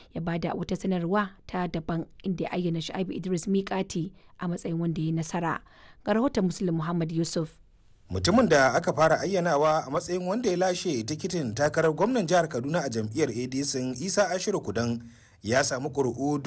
ya bada wata sanarwa ta daban inda ya ayyana Shu'aibu Idris Mikati a matsayin wanda ya nasara. Ga rahoton Muslim Muhammad Yusuf. mutumin da aka fara ayyanawa a matsayin wanda ya lashe tikitin takarar gwamnan jihar kaduna a jam'iyyar adc isa ashiru kudan ya samu ƙuri'u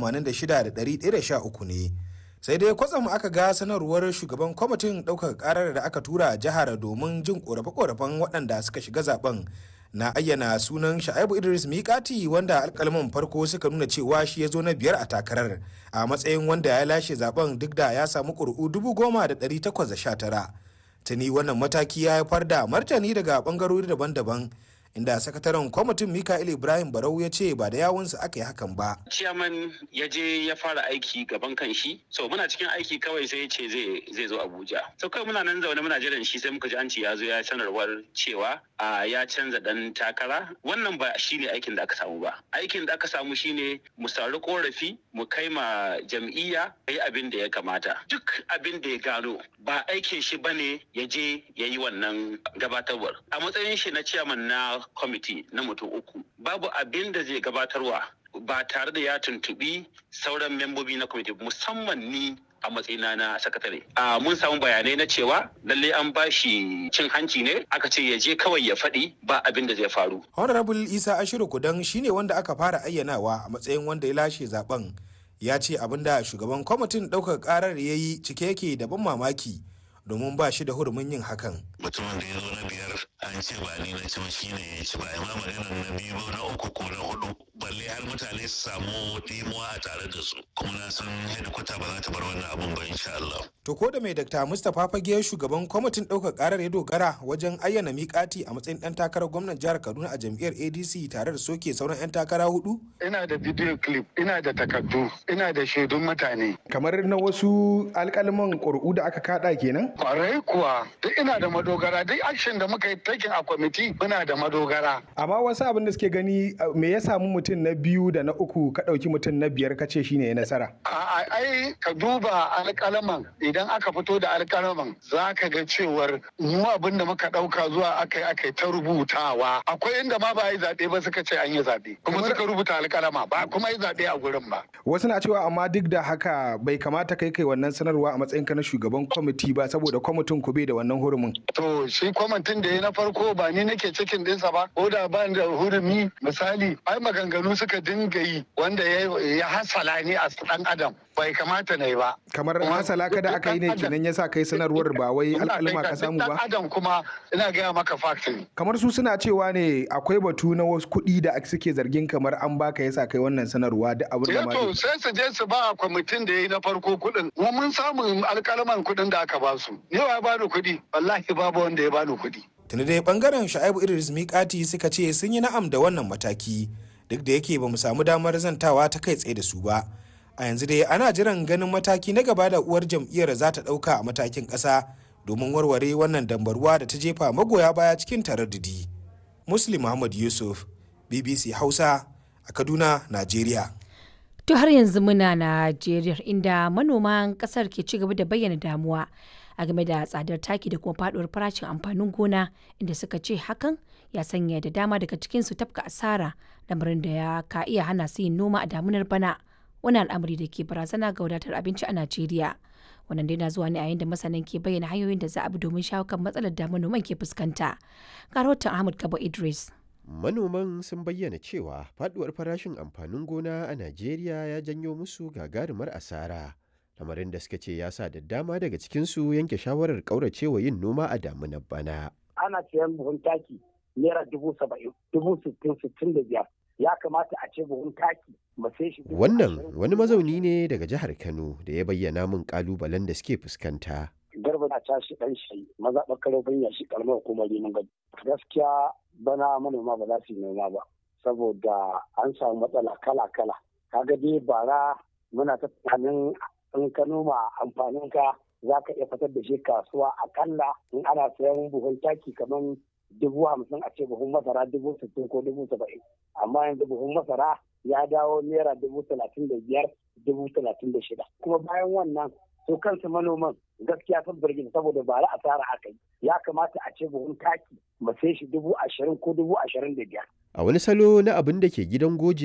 86,113 ne sai dai kwatsam aka ga sanarwar shugaban kwamitin ɗaukar ƙarar da aka tura jihar domin jin ƙorafe-ƙorafen waɗanda suka shiga zaben na ayyana sunan sha'ibu idris mikati wanda alkalman farko suka nuna cewa shi ya zo na biyar a takarar a matsayin wanda ya lashe zaben duk da ya samu ƙuri'u 10,819 tuni wannan mataki ya haifar da martani daga bangarori daban-daban inda sakataren kwamitin mikael ibrahim barau ya ce ba da yawunsa aka yi hakan ba ciyaman ya je ya fara aiki gaban kan shi so muna cikin aiki kawai sai ya ce zai zo abuja so kawai muna nan zaune muna jiran shi sai muka ji an ce ya zo ya sanarwar cewa a ya canza dan takara wannan ba shine aikin da aka samu ba aikin da aka samu shine mu sauri korafi mu kai ma jam'iyya yi abin da ya kamata duk abin da ya gano ba aikin shi bane ya je ya yi wannan gabatarwar a matsayin shi na ciyaman na kwamiti na mutum uku babu abin da zai gabatarwa ba tare da ya tuntubi sauran membobi na kwamiti musamman ni a matsayina na sakatare. A mun samu bayanai na cewa lalle an ba shi cin hanci ne aka ce ya je kawai ya faɗi ba abin da zai faru. honorable isa ashiru kudan shine wanda aka fara ayyanawa a matsayin wanda ya lashe zaben ya ce abin da shugaban kwamitin ɗaukar ƙarar ya yi cike yake da ban mamaki domin ba shi da hurumin yin hakan. mutumin da ya zo na biyar an ce ba ni na ci ba shine ya ci ba amma maganar na biyu na uku ko na hudu balle har mutane su samu dimuwa a tare da su kuma na san hedikwata ba za ta bar wannan abun ba insha Allah. To ko da mai Dr. Mustapha Fage shugaban kwamitin ɗaukar ƙarar ya dogara wajen ayyana miƙati a matsayin ɗan takarar gwamnan jihar Kaduna a jam'iyyar ADC tare da soke sauran 'yan takara hudu? Ina da video clip, ina da takardu, ina da shaidun mutane. Kamar na wasu alƙalman ƙuri'u da aka kaɗa kenan? Kwarai kuwa, duk ina da madogara, duk action da muka yi taking a kwamiti muna da madogara. Amma wasu abin da suke gani me ya samu mutum na biyu da na uku ka ɗauki mutum na biyar ka ce shine ya nasara? A'a, ai ka duba alƙalaman idan aka fito da alƙalaman za ka ga cewar mu abin da muka ɗauka zuwa aka yi aka yi ta rubutawa. Akwai inda ma ba a yi zaɓe ba suka ce an yi zaɓe. Kuma suka rubuta alƙalama ba kuma yi zaɓe a gurin ba. Wasu na cewa amma duk da haka bai kamata kai kai wannan sanarwa a matsayinka na shugaban kwamiti ba saboda kwamitin ku bai da wannan hurumin. To shi kwamitin da ya na farko ba ni nake cikin ɗinsa ba ko da ba da hurumi misali ai maganganu suka dinga yi wanda ya hasala ni a ɗan adam bai kamata na yi ba. Kamar hasala ka da aka yi ne kenan ya sa kai sanarwar ba wai al'alma ka samu ba. adam kuma ina gaya maka fact ne. Kamar su suna cewa ne akwai batu na wasu kuɗi da suke zargin kamar an baka yasa kai wannan sanarwa da abin da ma. to sai su je su ba kwamitin da ya yi na farko kuɗin. Mu mun samu alƙalaman kuɗin da aka ba su. Ni wa ya bani kuɗi? Wallahi babu wanda ya bani kuɗi. Tuni dai bangaren Sha'ibu Idris Mikati suka ce sun yi na'am da wannan mataki duk da yake ba mu samu damar zantawa ta kai tsaye da su ba. A yanzu dai ana jiran ganin mataki na gaba da uwar jam'iyyar za ta ɗauka a matakin ƙasa domin warware wannan dambarwa da ta jefa magoya baya cikin taraddudi. Muslim Muhammad Yusuf, BBC Hausa a Kaduna, Najeriya. To har yanzu muna Najeriya inda manoman kasar ke ci gaba da bayyana damuwa a game da tsadar taki da kuma faduwar farashin amfanin gona inda suka ce hakan ya sanya da dama daga cikinsu tafka asara lamarin da ya ka iya hana su yin noma a damunar bana wani al'amari da ke barazana ga wadatar abinci a Najeriya. Wannan dai na zuwa ne a yayin da masanan ke bayyana hanyoyin da za a bi domin shawo kan matsalar da manoman ke fuskanta. Ga rahoton Ahmad Kabo Idris. Manoman sun bayyana cewa faduwar farashin amfanin gona a Najeriya ya janyo musu gagarumar asara. Lamarin da suka ce ya sa da dama daga cikinsu yanke shawarar ƙauracewa yin noma a damunar bana. Ana siyan buhun taki naira dubu saba'in, dubu sittin, sittin da biyar. Ya kamata a ce buhun taki mu sai shi. Wannan wani mazauni ne daga jihar Kano da ya bayyana min ƙalubalen da suke fuskanta. Garba na tashi ɗan shi maza ɓakaro ya shi ƙaramar hukumar Rimin Gado. Gaskiya bana manoma ba za su yi noma ba saboda an samu matsala kala-kala kaga dai bara muna ta tunanin in ka noma amfanin ka za ka iya fitar da shi kasuwa akalla in ana sayan buhun taki kamar dubu hamsin a ce buhun masara dubu sittin ko dubu saba'in amma yanzu buhun masara ya dawo naira dubu talatin da biyar dubu talatin da shida kuma bayan wannan su kansu manoman gaskiya sun birgin saboda ba ra asara aka yi ya kamata a ce buhun taki mu sai shi dubu ashirin ko dubu ashirin da biyar. A wani salo na abin da ke gidan goje